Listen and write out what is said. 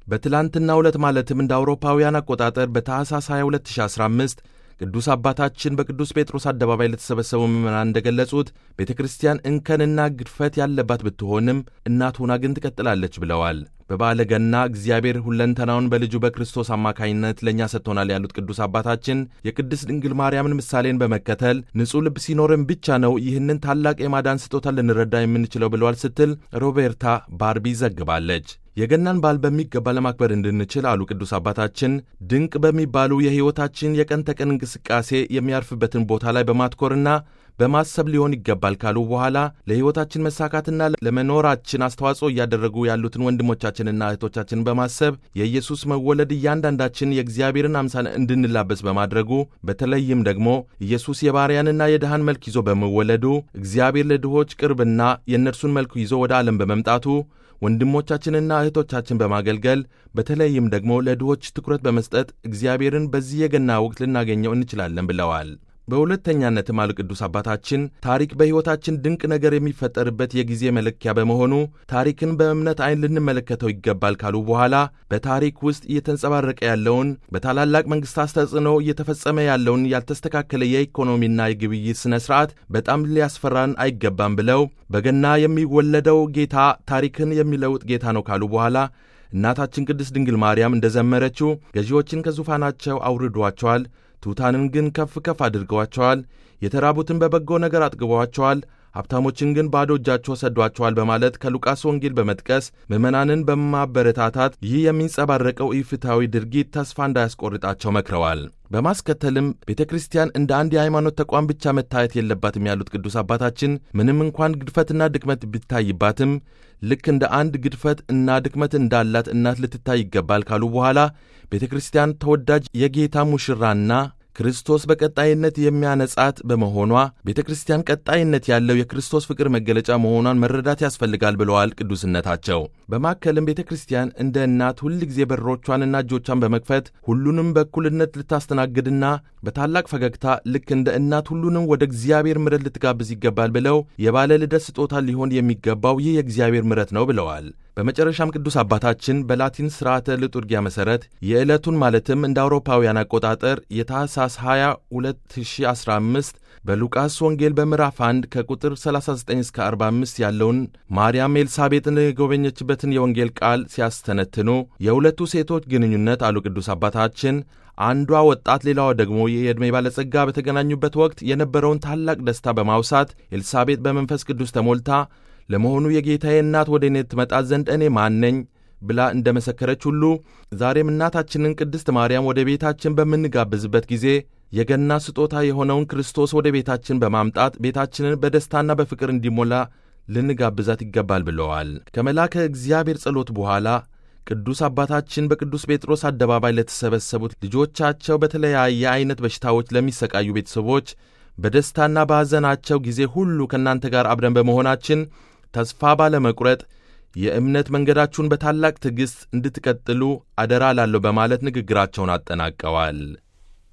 በትላንትናው ዕለት ማለትም እንደ አውሮፓውያን አቆጣጠር በታኅሳስ 22 2015 ቅዱስ አባታችን በቅዱስ ጴጥሮስ አደባባይ ለተሰበሰቡ ምዕመናን እንደገለጹት ቤተ ክርስቲያን እንከንና ግድፈት ያለባት ብትሆንም እናት ሆና ግን ትቀጥላለች ብለዋል። በበዓለ ገና እግዚአብሔር ሁለንተናውን በልጁ በክርስቶስ አማካኝነት ለእኛ ሰጥቶናል ያሉት ቅዱስ አባታችን የቅድስት ድንግል ማርያምን ምሳሌን በመከተል ንጹሕ ልብ ሲኖርን ብቻ ነው ይህንን ታላቅ የማዳን ስጦታ ልንረዳ የምንችለው ብለዋል ስትል ሮቤርታ ባርቢ ዘግባለች። የገናን በዓል በሚገባ ለማክበር እንድንችል አሉ ቅዱስ አባታችን ድንቅ በሚባሉ የሕይወታችን የቀን ተቀን እንቅስቃሴ የሚያርፍበትን ቦታ ላይ በማትኮርና በማሰብ ሊሆን ይገባል ካሉ በኋላ ለሕይወታችን መሳካትና ለመኖራችን አስተዋጽኦ እያደረጉ ያሉትን ወንድሞቻችንና እህቶቻችንን በማሰብ የኢየሱስ መወለድ እያንዳንዳችን የእግዚአብሔርን አምሳል እንድንላበስ በማድረጉ በተለይም ደግሞ ኢየሱስ የባሪያንና የድሃን መልክ ይዞ በመወለዱ እግዚአብሔር ለድሆች ቅርብና የእነርሱን መልክ ይዞ ወደ ዓለም በመምጣቱ ወንድሞቻችንና እህቶቻችን በማገልገል በተለይም ደግሞ ለድሆች ትኩረት በመስጠት እግዚአብሔርን በዚህ የገና ወቅት ልናገኘው እንችላለን ብለዋል። በሁለተኛነትም አሉ ቅዱስ አባታችን ታሪክ በሕይወታችን ድንቅ ነገር የሚፈጠርበት የጊዜ መለኪያ በመሆኑ ታሪክን በእምነት ዓይን ልንመለከተው ይገባል ካሉ በኋላ በታሪክ ውስጥ እየተንጸባረቀ ያለውን በታላላቅ መንግሥታት ተጽዕኖ እየተፈጸመ ያለውን ያልተስተካከለ የኢኮኖሚና የግብይት ሥነ ሥርዓት በጣም ሊያስፈራን አይገባም ብለው በገና የሚወለደው ጌታ ታሪክን የሚለውጥ ጌታ ነው ካሉ በኋላ እናታችን ቅድስት ድንግል ማርያም እንደዘመረችው ገዢዎችን ከዙፋናቸው አውርዷቸዋል ትሑታንን ግን ከፍ ከፍ አድርገዋቸዋል። የተራቡትን በበጎ ነገር አጥግበዋቸዋል። ሀብታሞችን ግን ባዶ እጃቸው ሰዷቸዋል በማለት ከሉቃስ ወንጌል በመጥቀስ ምዕመናንን በማበረታታት ይህ የሚንጸባረቀው ኢፍትሐዊ ድርጊት ተስፋ እንዳያስቆርጣቸው መክረዋል። በማስከተልም ቤተ ክርስቲያን እንደ አንድ የሃይማኖት ተቋም ብቻ መታየት የለባትም ያሉት ቅዱስ አባታችን ምንም እንኳን ግድፈትና ድክመት ቢታይባትም ልክ እንደ አንድ ግድፈት እና ድክመት እንዳላት እናት ልትታይ ይገባል ካሉ በኋላ ቤተ ክርስቲያን ተወዳጅ የጌታ ሙሽራና ክርስቶስ በቀጣይነት የሚያነጻት በመሆኗ ቤተ ክርስቲያን ቀጣይነት ያለው የክርስቶስ ፍቅር መገለጫ መሆኗን መረዳት ያስፈልጋል ብለዋል ቅዱስነታቸው። በማከልም ቤተ ክርስቲያን እንደ እናት ሁል ጊዜ በሮቿንና እጆቿን በመክፈት ሁሉንም በእኩልነት ልታስተናግድና በታላቅ ፈገግታ ልክ እንደ እናት ሁሉንም ወደ እግዚአብሔር ምሕረት ልትጋብዝ ይገባል ብለው የባለ ልደት ስጦታ ሊሆን የሚገባው ይህ የእግዚአብሔር ምሕረት ነው ብለዋል። በመጨረሻም ቅዱስ አባታችን በላቲን ሥርዓተ ልጡርጊያ መሠረት የዕለቱን ማለትም እንደ አውሮፓውያን አቆጣጠር የታህሳስ 20 2015 በሉቃስ ወንጌል በምዕራፍ 1 ከቁጥር 39 እስከ 45 ያለውን ማርያም ኤልሳቤጥን የጎበኘችበትን የወንጌል ቃል ሲያስተነትኑ የሁለቱ ሴቶች ግንኙነት አሉ ቅዱስ አባታችን አንዷ ወጣት ሌላዋ ደግሞ የዕድሜ ባለጸጋ በተገናኙበት ወቅት የነበረውን ታላቅ ደስታ በማውሳት ኤልሳቤጥ በመንፈስ ቅዱስ ተሞልታ ለመሆኑ የጌታዬ እናት ወደ እኔ ትመጣ ዘንድ እኔ ማን ነኝ ብላ እንደ መሰከረች ሁሉ ዛሬም እናታችንን ቅድስት ማርያም ወደ ቤታችን በምንጋብዝበት ጊዜ የገና ስጦታ የሆነውን ክርስቶስ ወደ ቤታችን በማምጣት ቤታችንን በደስታና በፍቅር እንዲሞላ ልንጋብዛት ይገባል ብለዋል። ከመልአከ እግዚአብሔር ጸሎት በኋላ ቅዱስ አባታችን በቅዱስ ጴጥሮስ አደባባይ ለተሰበሰቡት ልጆቻቸው በተለያየ ዐይነት በሽታዎች ለሚሰቃዩ ቤተሰቦች በደስታና በሐዘናቸው ጊዜ ሁሉ ከእናንተ ጋር አብረን በመሆናችን ተስፋ ባለመቁረጥ የእምነት መንገዳችሁን በታላቅ ትዕግሥት እንድትቀጥሉ አደራ ላለሁ በማለት ንግግራቸውን አጠናቀዋል።